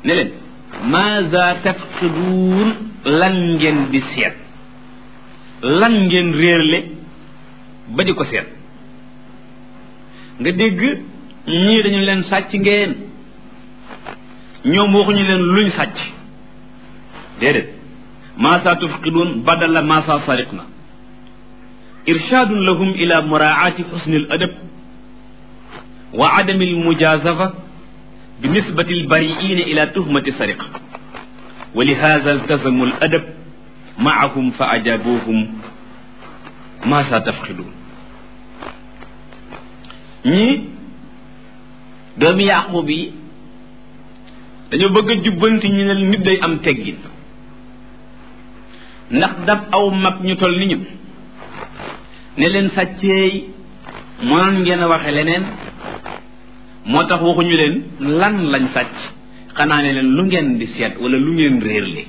ne leen maza tafqiduun lan ngeen di seet lan ngeen réerle ba di ko seet nga dégg ñii dañu leen sàcc ngeen ñoom waxuñu leen luñ sàcc déedéet maasa tufqiduun badala maasa sariqna irshaadun lahum ila muraati xusni al adab wa adami al mujazafa bi nisbati al bariina ila tuhmati sariqa wa li hada iltazamu al adab maahum fa ajabuhum maasa tafqiduun ñii doomi yaqub yi dañoo bëgg a jubbanti ñu ne nit day am teggin ndax dab aw mag ñu toll ni ñu ne leen sàcceey mënoon ngeen a waxe leneen moo tax waxuñu leen lan lañ sàcc xanaa ne leen lu ngeen di seet wala lu ngeen réerle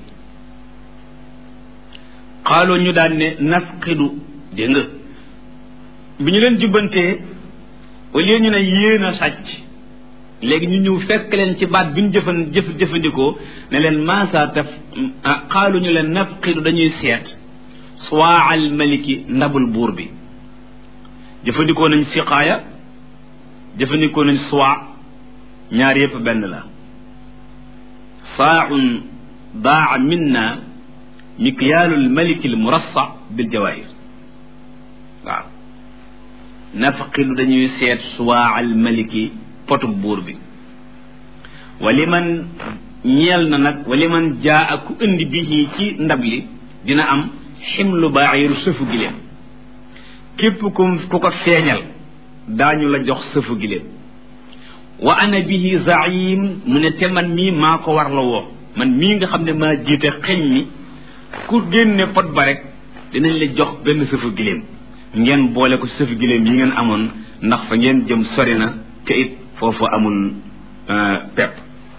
xaaloo ñu daan ne nafqidu dégg nga bi ñu leen jubbantee au lieu ñu ne yéen a sàcc léegi ñu ñëw fekk leen ci baat bi ñu jëfan jëf jëfandikoo ne leen maasa taf xaalu ñu leen nafqidu dañuy seet suwaa al maliki ndabul buur bi jëfandikoo nañ siqaaya jëfandikoo nañ suwaa ñaar yépp benn la saaun daa minna mikyaalu al maliki al murassa bil jawaahir waaw nafqidu dañuy seet suwaa al maliki potub buur bi wali man ñeel na nag wali man jaa ak ku indi bi ci ndab li dina am ximlu baaxiru sëfu giléem képp ku ku ko feeñal daañu la jox sëfu giléem wa ana bihi zaim mu ne te man mii maa ko war la woo man mii nga xam ne maa jiite xeñ mi ku génne pot ba rek dinañ la jox benn sëfu giléem ngeen boole ko sëfu giléem yi ngeen amoon ndax fa ngeen jëm sori na te it foofu amul pepp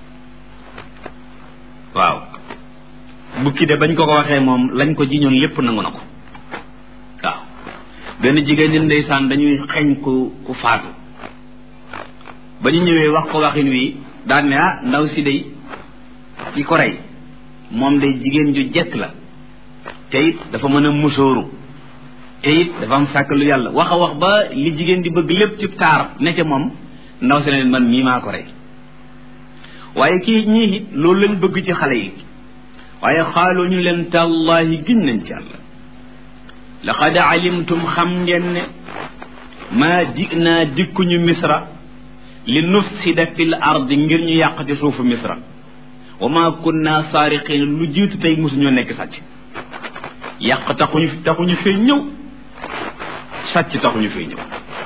waaw bukki de bañ ko ko waxee moom lañ ko jiñoon lépp nangu na ko waaw benn jigéen ñi ndeysaan dañuy xeeñ ku ku faatu ba ñu ñëwee wax ko waxin wi daan ne ah ndaw si day ki ko rey moom day jigéen ju jekk la te it dafa mën a musóoru te it dafa am sàkk lu yàlla wax a wax ba li jigéen di bëgg lépp ci taar ne ca moom ndaw si leen man mii maa ko rey waaye kii ñii it loolu lañ bëgg ci xale yi waaye xaaloo ñu leen tàllaahi giñ nañ ci yàlla laqad alimtum xam ngeen ne maa dinaa dikkuñu misra li nufsida fil ardi ngir ñu yàq ci suufu misra wa maa kunna saariqin lu jiitu tey mosuñoo nekk sàcc yàq taxuñu taxuñu fee ñëw sàcc taxuñu fee ñëw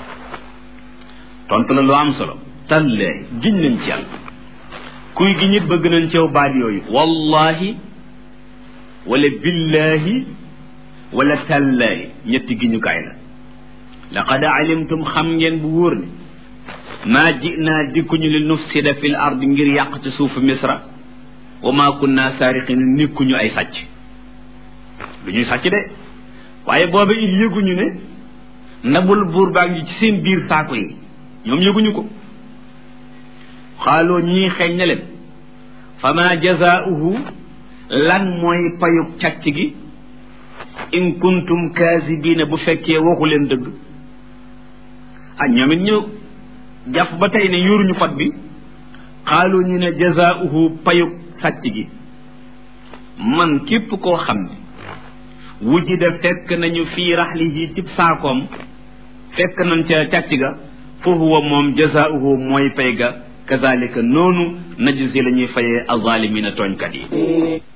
tontu la lu am solo tallee giñ nañ ci yàlla kuy gi ñit bëgg nañ ceew baat yooyu wallahi wala billahi wala tallaahi ñetti giñukaay la laqad alimtum xam ngeen bu wóor ne maa jinaa dikkuñu li nufsida fil ard ngir yàq ci suufu misra wa maa kunna saariqin nikkuñu ay sàcc du ñuy sàcc de waaye booba it yëguñu ne ndabul buur baa ngi ci seen biir saako yi ñoom yëguñu ko xaaloo ñii xeeñ na leen fama jazaauhu lan mooy payug càcc gi in kuntum kaasibiina bu fekkee waxu leen dëgg ah ñoom it ñu jàpp ba tey ne yoruñu fat bi xaaloo ñu ne jazaauhu payug sàcc gi man képp koo xam ne wujida fekk nañu fii raxlihi cib saakoom fekk nañ ca càcc ga fa huwa moom jazaauhu mooy pay ga kazalika noonu najzi la ñuy fayee azalimina tooñkat yi